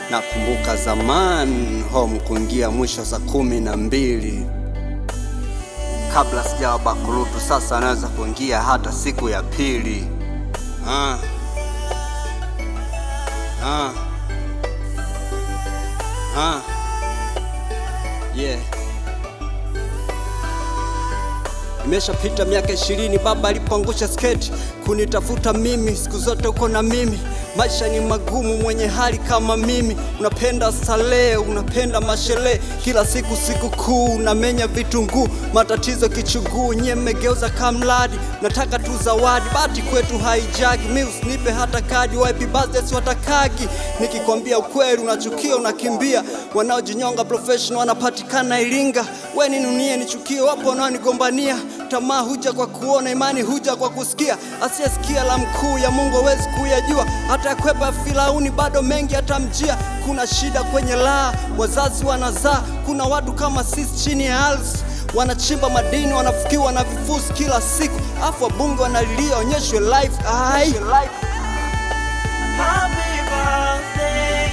Nakumbuka zamani home kuingia mwisho saa kumi na mbili kabla sijawa bakurutu. Sasa anaweza kuingia hata siku ya pili. Ah. Ah. Ah. Yeah. Imeshapita miaka ishirini baba alipoangusha sketi kunitafuta mimi, siku zote uko na mimi. Maisha ni magumu, mwenye hali kama mimi, unapenda starehe, unapenda masherehe, kila siku siku kuu, unamenya vitunguu, matatizo kichuguu, nyie mmegeuza kamradi, nataka tu zawadi, bati kwetu haijagi, mi usinipe hata kadi, happy birthday siwatakagi, nikikwambia ukweli unachukia, unakimbia, wanaojinyonga professional wanapatikana Iringa, we ninunie nichukie, wapo wanaonigombania tamaa huja kwa kuona, imani huja kwa kusikia. Asiyesikia la mkuu ya Mungu hawezi kuyajua, hata kwepa Firauni bado mengi atamjia. Kuna shida kwenye laa, wazazi wanazaa. Kuna watu kama sisi chini ya ardhi wanachimba madini, wanafukiwa na vifusi kila siku, afu wabunge wanalilia onyeshwe life. Ai, Happy birthday,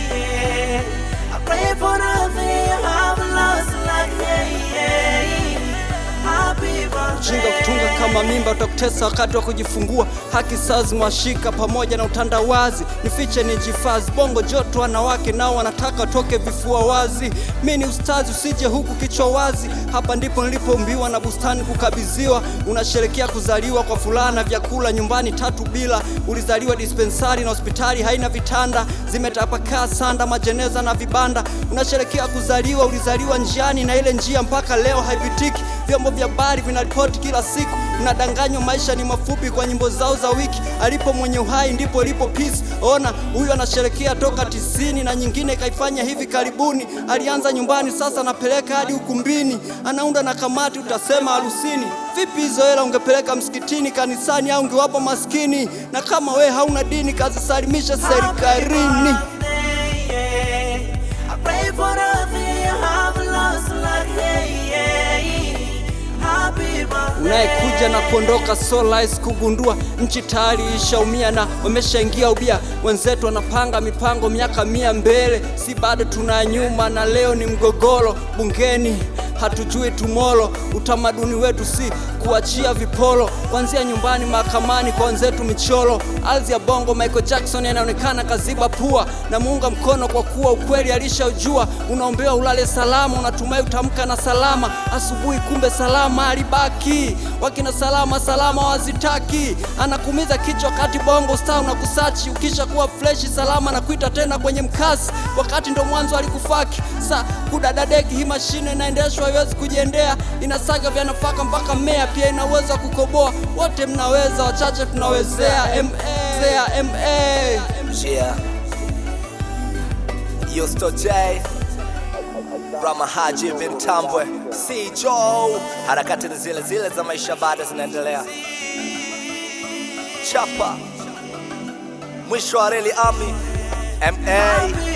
yeah. I pray for nothing, I have lost like yeah, yeah. Happy Ujinga birthday. kutunga kama mimba utakutesa wakati wa kujifungua. Haki sawa zimewashika pamoja na utandawazi, nifiche nijifadhi. Bongo joto, wanawake nao wanataka watoke vifua wazi. Mi ni ustazi, usije huku kichwa wazi. Hapa ndipo nilipoumbiwa na bustani kukabidhiwa. Unasherekea kuzaliwa kwa furaha na vyakula nyumbani tatu bila. Ulizaliwa dispensari na hospitali haina vitanda, zimetapakaa sanda, majeneza na vibanda. Unasherekea kuzaliwa, ulizaliwa njiani na ile njia mpaka leo haipitiki. Vyombo vya habari vinaripoti kila siku, unadanganywa maisha ni mafupi kwa nyimbo zao za wiki. Alipo mwenye uhai ndipo lipo peace. Ona huyu anasherekea toka tisini na nyingine kaifanya hivi karibuni. Alianza nyumbani, sasa anapeleka hadi ukumbini, anaunda na kamati, utasema harusini. Vipi hizo hela ungepeleka msikitini, kanisani au ungewapa maskini? Na kama we hauna dini, kazisalimisha serikalini. birthday, yeah. I pray for nothing, I have lost like yeah, yeah. Happy birthday. unayekuja na kuondoka so rahisi kugundua. Nchi tayari ishaumia na wameshaingia ubia. Wenzetu wanapanga mipango miaka mia mbele, si bado tuna nyuma, na leo ni mgogoro bungeni. Hatujui tumolo, utamaduni wetu si kuachia vipolo, kuanzia nyumbani, mahakamani, kwa wenzetu michoro. Ardhi ya bongo, Michael Jackson anaonekana kaziba pua, na muunga mkono kwa kuwa ukweli alishaujua. Unaombewa ulale salama, unatumai utamka na salama asubuhi, kumbe salama alibaki. Wakina salama salama wazitaki, anakumiza kichwa kati bongo star unakusachi. Ukisha kuwa freshi salama na kuita tena kwenye mkasi, wakati ndo mwanzo alikufaki. Sa kudadadeki, hii mashine inaendeshwa haiwezi kujiendea, inasaga vya nafaka mpaka mmea, pia ina uwezo wa kukoboa. Wote mnaweza, wachache tunawezea. MA, MA. Yeah. Yusto J Rama Haji bin Tambwe C Joe harakati ni zile zile za maisha bado zinaendelea chapa mwisho wa reli ami MA